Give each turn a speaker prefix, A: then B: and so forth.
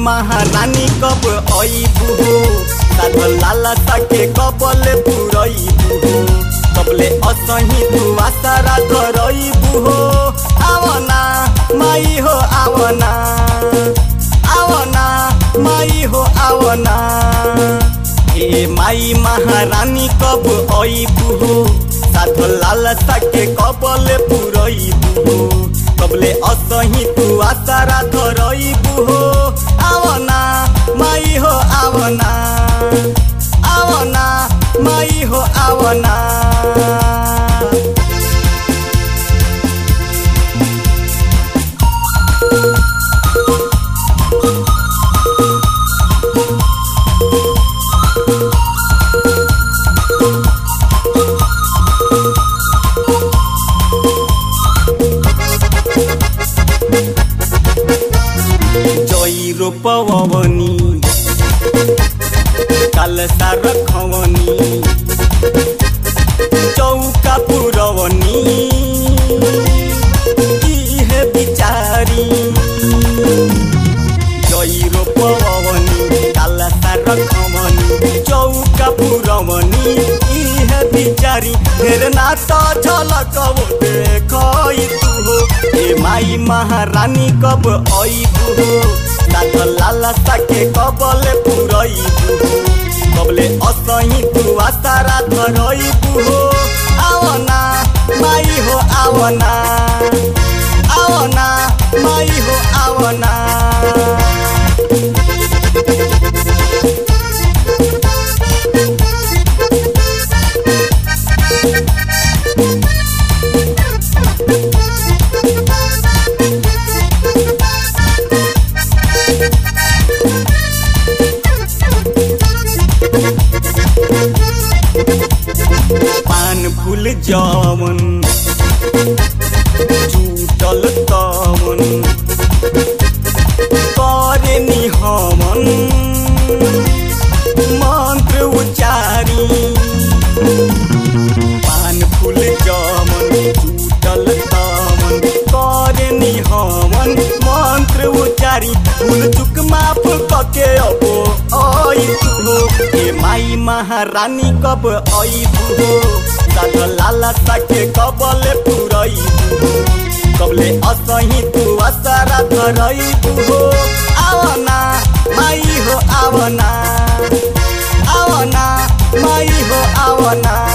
A: महारानी कब अइबू हो साधल लाला सके कबले पुरइबू हो कबले असही तू आसारा धरइबू हो आवना माई हो आवना आवना माई हो आवना ए माई महारानी कब अइबू हो साधो लाल सके कबले पुरइबू हो कबले असही तू आसारा धरइबू हो आवना माई हो आवना आवना माई हो आवना जई रोपवनी कालसा रखवनी चौका पुरवनी इहे बिचारी जई रोपवनी कालसा रखवनी चौका पुरवनी इहे बिचारी फेर ना त झलकबो देखै तू हो ए माई महारानी कब अइबू हो साथ लाला साके कबले पुरइबू हो कबले असही तू आसारा धरइबू हो आवना माई हो आवना आवना माई हो आवना पान फूल जवन चूटल तवन करे निहमन मंत्र उचारी पान फूल जवन चूटल तवन करे निहमन मंत्र उचारी फूल चुक माफ कके अबो आई तू हो ए माई महारानी कब अइबू हो साथ लाला साके कबले पुरइबू हो कबले असही तू आसारा धरइबू हो आवना माई हो आवना आवना माई हो आवना